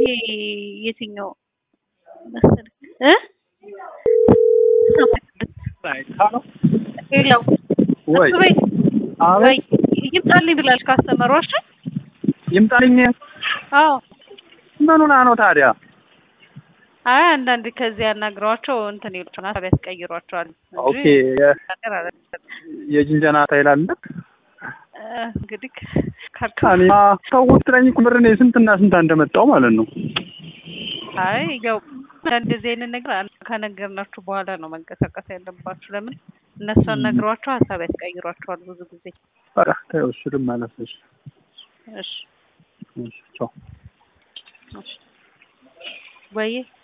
ይሄ የትኛው መሰለህ እ ሌላው ወይ ወይ ወይ አቤት ይምጣልኝ ብላለች ካስተመሯሽ። ይምጣልኝ። አዎ ምን ሆና ነው ታዲያ? አይ አንዳንድ ከዚህ ያናግሯቸው እንትን ይሉና ሀሳብ ያስቀይሯቸዋል እንጂ ኦኬ የ- ነገር አይደለም። የጅንጀና ታይል አለ። እ እንግዲህ ካልካ እኔ ሰዎች ትለኝ እኮ ብር እኔ ስንትና ስንት እንደመጣው ማለት ነው። አይ ያው እንደዚህ አይነት ነገር አን- ከነገርናችሁ በኋላ ነው መንቀሳቀስ ያለባችሁ። ለምን እነሱን ነግሯቸው ሀሳብ ያስቀይሯቸዋል ብዙ ጊዜ። ኧረ ተይው እሱንም ማለት ነው። እሺ እሺ ቻው። እሺ ወይዬ